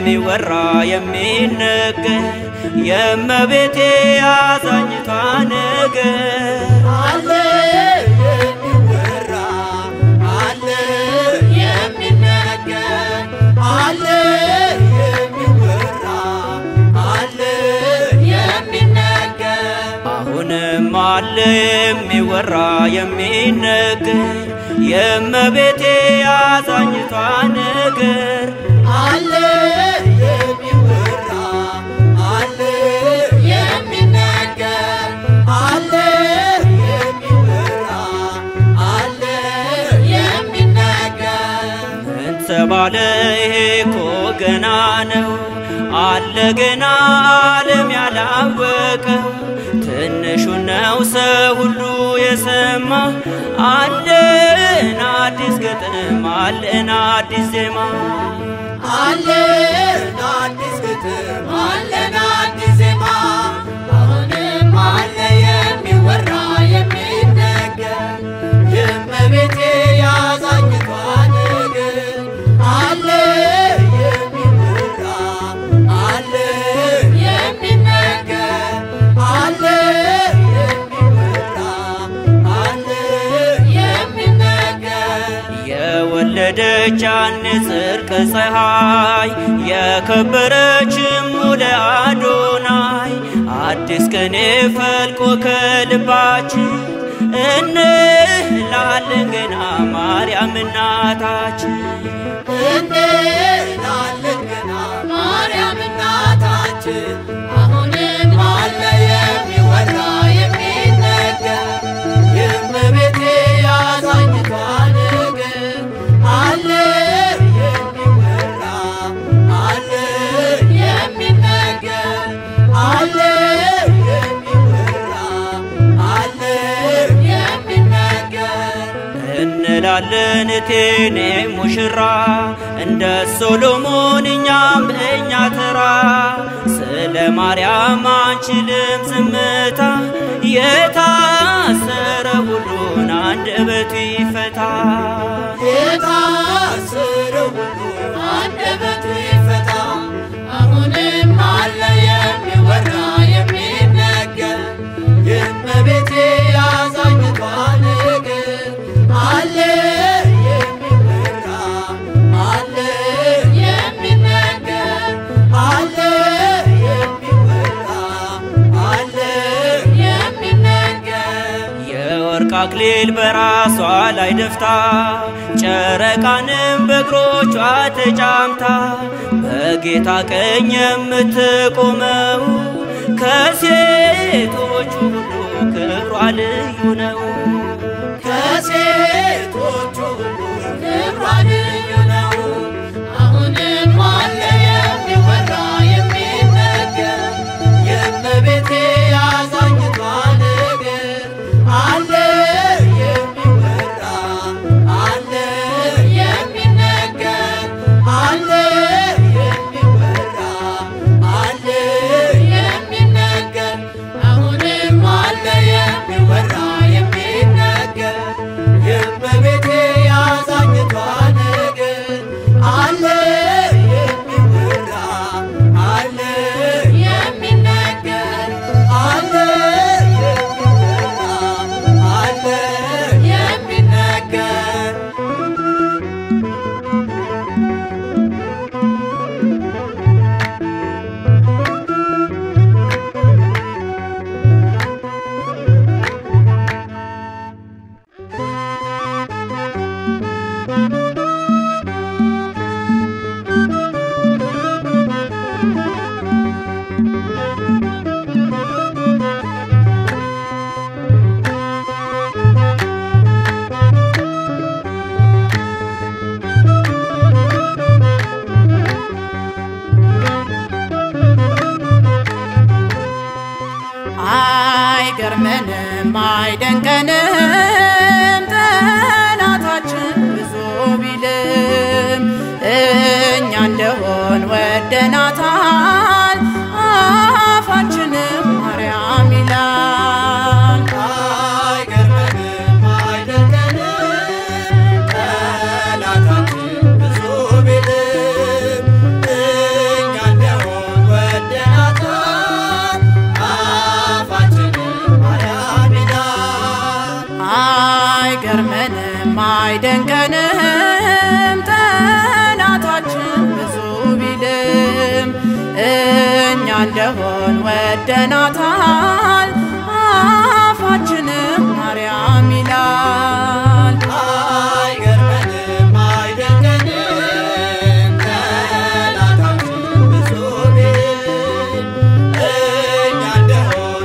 የሚወራ የሚነገር የእመቤቴ አዛኝቷ ነገር አለ የሚወራ አለ የሚነገር አለ የሚወራ አለ የሚነገር አሁንም አለ የሚወራ የሚነገር የእመቤቴ አዛኝቷ ነገር አለ የሚወራ አለ የሚነገር አለ የሚወራ አለ የሚነገር ምን ተባለ ይሄ እኮ ገና ነው አለ ገና ዓለም ያላወቀው ትንሹ ነው ሰው ሁሉ የሰማ አለን አዲስ ግጥም አለን አዲስ ዜማ አለን አዲስ ግጥም አለን አዲስ ዜማ አሁንም አለ የሚወራ የሚነገር የእመቤቴ ያዛኝቷ ነገር አለ የሚወራ አለ የሚነገር አለ የሚወራ አለ የሚነገር የወለደች ያን ጽድቅ ፀሐይ የከበረችም ሙለ አዶናይ አዲስ ቅኔ ፈልቆ ከልባችን እንላለን ገና ማርያም እናታችን እንላለን ገና ማርያም እናታችን አሁንም አለ የሚወራ የሚነገር የእመቤቴ ያዛኝቷ ነገር አለ የሚወራ አለ የሚነገር አለ የሚወራ አለ የሚነገር እንላለን እቴኔ ሙሽራ እንደ ሶሎሞን እኛም እኛ ተራ ስለ ማርያም አንችልም ዝምታ የታሰረ ሁሉን አንደበቱ ይፈታ የታሰረ ሁሉ አንደበቱ ይፈታ። አሁንም አለ የሚወራ የሚነገር የእመቤቴ ያዛኝቷ ነገር አለ የሚወራ አለ የሚነገር አለ የሚወራ አለ የሚነገር የወርቅ አክሊል በራሷ ላይ ደፍታ ጨረቃንም በእግሮቿ ተጫምታ በጌታ ቀኝ የምትቆመው ከሴቶቹ ሁሉ ክብሯ ልዩ ነው። ከሴቶቹ ሁሉ ክብሯ ልዩ ነው። አሁንም አለ የሚወራ የሚነገር የእመቤቴ ያዛኝቷ ነገር አለ የሚወራ አለ የሚነገር አለ የሚወራ አለ የሚነገር አሁንም አለ የሚወራ የሚነገር የእመቤቴ ያዛኝቷ ነገር አለ የሚወራ አለ የሚነገር አለ የሚወራ አለ የሚነገር አይገርመንም አይደንቀንም ጠላታችን ብዙ ቢልም እኛ እንደሆን ወደናታል አፋችንም ማርያም ይላል አይገርመንም አይደንቀንም ጠላታችን ብዙ ቢልም እኛ አይገርመንም አይደንቀንም ጠላታችን ብዙ ቢልም እኛ እንደሆን ወደናታል አፋችንም ማርያም ይላል አይገርመንም አይደንቀንም ጠላታችን ብዙ ቢል እኛ እንደሆን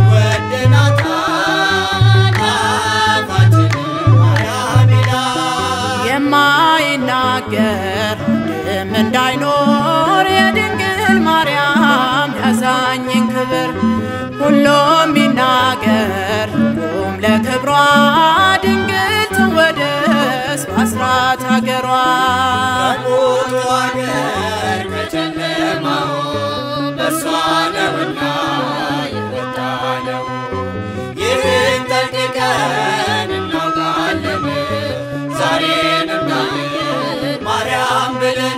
ወደናታል አፋችንም ማርያም ይላል የማይናገር አንድም እንዳይኖር የድንግል ማርያም ያሳኝን ክብር ሁሉም ቢናገር ሁሉም ለክብሯ ድንግል ትወደስ በአስራት ሀገሯ ከሞቱ አገር ከጨለማው በእርሷ ነውና የወጣነው ይህን ጠንቅቀን እናውቃለን ዛሬን እናለን ማርያም ብለን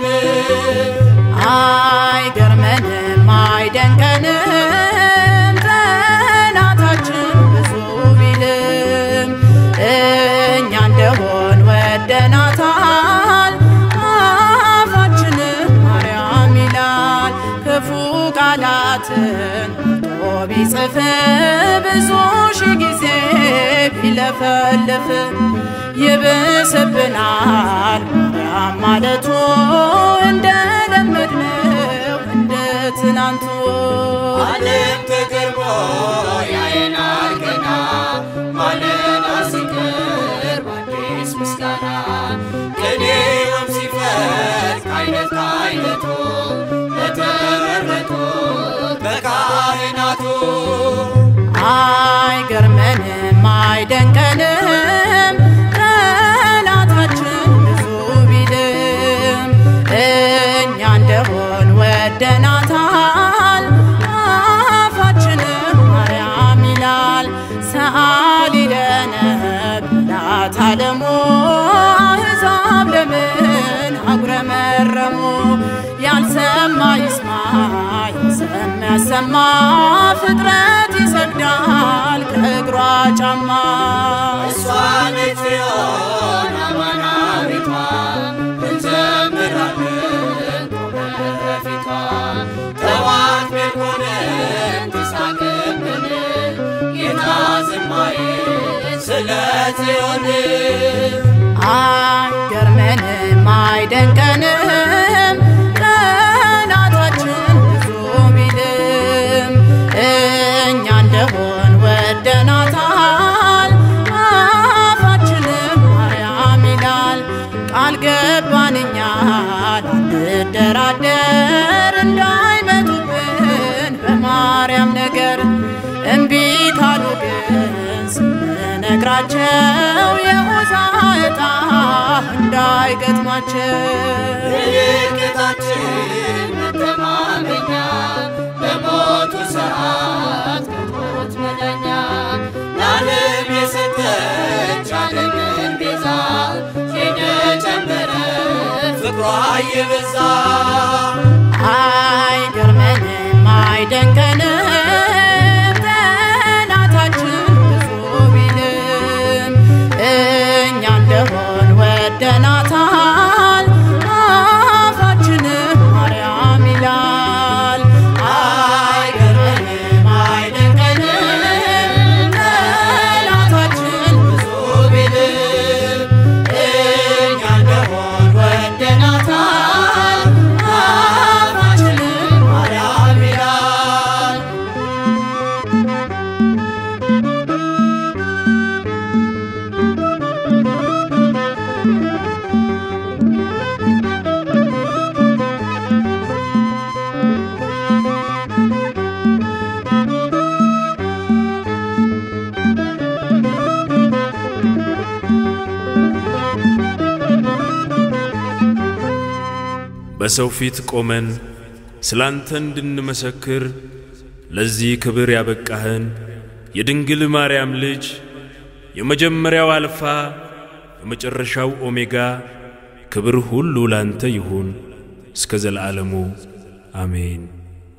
አይገርመንም አይደንቀንም ጠላታችን ብዙ ቢልም እኛ እንደሆን ወደናታል አፋችንም ማርያም ይላል ክፉ ቃላትን ቶ ቢጽፍ ብዙ ሺ ጊዜ ቢለፈልፍ ይብስብናል ማርያም ማለቱ እንደለመድነው እንደ ትናንቱ ዓለም ተገርሞ ያየናል ገና ማለዳ ሲቀርብ አዲስ ምስጋና ቅኔውም ሲፈስ ከአይነት ከአይነቱ በተመረጡ በካህናቱ አይገርመንም አይደንቀንም ጠላታችን ብዙ ቢልም እኛ እንደሆን ወደናታል አፋችንም ማርያም ይላል ሰአሊ ለነ ብላት አለሙ አሕዛብ ለምን አጉረመረሙ ያልሰማ ይስማ ያልሰማ ያሰማ ፍጥረት ይሰግዳል ከእግሯ ጫማ እሷን ጽዮን አማናዊቷ እንዘምራለን ቆመን በፊቷ ጠዋት ቤልሆነን ተሳቅብን ጌታ ዝማሬ ስለ ጽዮን አይገርመንም አይደንቀንም ጠላታችን ብዙ ቢልም እኛ እንደሆን ወደናታል አፋችንም ማርያም ይላል ቃል ገባን እኛ ላንደራደር እንዳይመጡብን በማርያም ነገር እምቢ ካሉ ግን ስንነግራቸው የሆዛ ዕጣ እንዳይገጥማቸው ምልክታችን መተማመኛ በሞቱ ሰዓት ከሞት መዳኛ ለዓለም የሰጠች ዓለምን ቤዛ የጨመረ ፍቅሯ የበዛ አይገርመንም አይደንቀንም ጠላታችን ብዙ ቢልም እኛ እንደሆን ወደናታል አፋችንም ማርያም ይላል አይገርመንም አይደንቀንም ጠላታችን ብዙ ቢልም እኛ እንደሆን ወደናታል አፋችንም ማርያም ይላል በሰው ፊት ቆመን ስላንተ እንድንመሰክር ለዚህ ክብር ያበቃህን የድንግል ማርያም ልጅ የመጀመሪያው አልፋ የመጨረሻው ኦሜጋ ክብር ሁሉ ላንተ ይሁን እስከ ዘለዓለሙ አሜን።